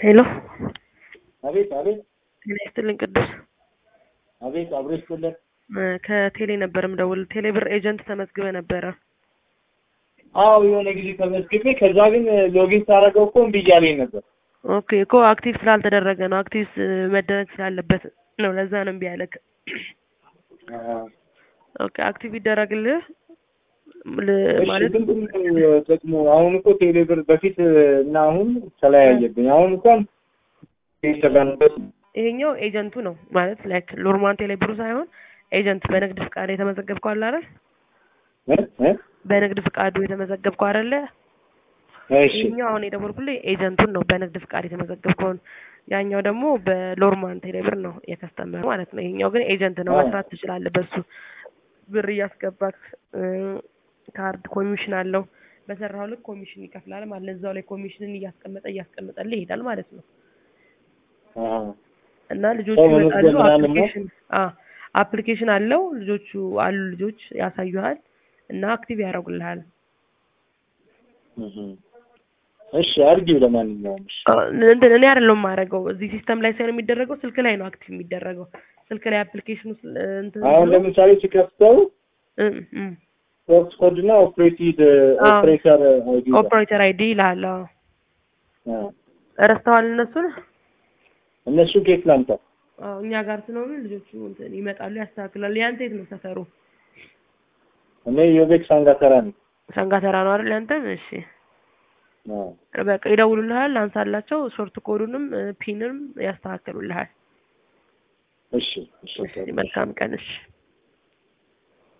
ሄሎ አቤት አቤት ጤና ይስጥልኝ ቅዱስ አቤት አብሮ ይስጥልን። እ ከቴሌ ነበር ምደውል ቴሌ ብር ኤጀንት ተመዝግበ ነበረ አዎ የሆነ ጊዜ ተመዝግቤ ከዛ ግን ሎጊን ሳደርገው እኮ እምቢ እያለኝ ነበር። ኦኬ እኮ አክቲቭ ስላልተደረገ ነው አክቲቭ ስ- መደረግ ስላለበት ነው ለዛ ነው እምቢ ያለክ ኦኬ አክቲቭ ይደረግልህ ል- እሺ ማለት ምንድን ነው ጥቅሙ? አሁን እኮ ቴሌብር በፊት እና አሁን ተለያየብኝ። አሁን እንኳን የተጋንበት ይሄኛው ኤጀንቱ ነው ማለት ላይክ ሎርማን ቴሌ ብሩ ሳይሆን ኤጀንት በንግድ ፍቃድ የተመዘገብከው አለ አይደል በንግድ ፍቃዱ የተመዘገብከው አይደለ እሺ ይሄኛው አሁን የደወልኩልህ ኤጀንቱን ነው በንግድ ፍቃድ የተመዘገብከውን ያኛው ደግሞ በሎርማን ቴሌብር ነው የከስተመር ማለት ነው ይሄኛው ግን ኤጀንት ነው አዎ። መስራት ትችላለህ በሱ ብር እያስገባክ እ፣ ካርድ ኮሚሽን አለው በሰራው ልክ ኮሚሽን ይከፍላል ማለት ነው እዛው ላይ ኮሚሽንን እያስቀመጠ እያስቀመጠልህ ይሄዳል ማለት ነው አዎ። እና ልጆቹ ሰው ይመጣሉ መመዝገብ ምናምን ነው? አፕሊኬሽን አ አፕሊኬሽን አለው ልጆቹ አሉ ልጆች ያሳዩሃል እና አክቲቭ ያደርጉልሃል እህ። እሺ አድርጊው ለማንኛውም እሺ። አ፣ እንትን እኔ አይደለሁም የማደርገው እዚህ ሲስተም ላይ ሳይሆን የሚደረገው ስልክ ላይ ነው አክቲቭ የሚደረገው ስልክ ላይ አፕሊኬሽኑ ስል- እንትን አሁን ብሎ ለምሳሌ ሲከፍተው እ፣ እ፣ ሶርስ ኮድ እና ኦፕሬቲድ አዎ። ኦፕሬተር አይዲ ይላል። ኦፕሬተር አይዲ ይልሃል አዎ አዎ። ረስተዋል እነሱን እነሱ ኬት ላምጣ? አዎ እኛ ጋር ስለሆኑ ልጆቹ እንትን ይመጣሉ ያስተካክላሉ ያንተ የት ነው ሰፈሩ እኔ ዮቤክ ሳንጋተራ ነኝ። ሰንጋተራ ነው አይደል ያንተም እሺ አዎ። በቃ ይደውሉልሃል አንሳላቸው ሾርት ኮዱንም እ፣ ፒንም ያስተካክሉልሃል እሺ እሺ እሺ መልካም ቀን እሺ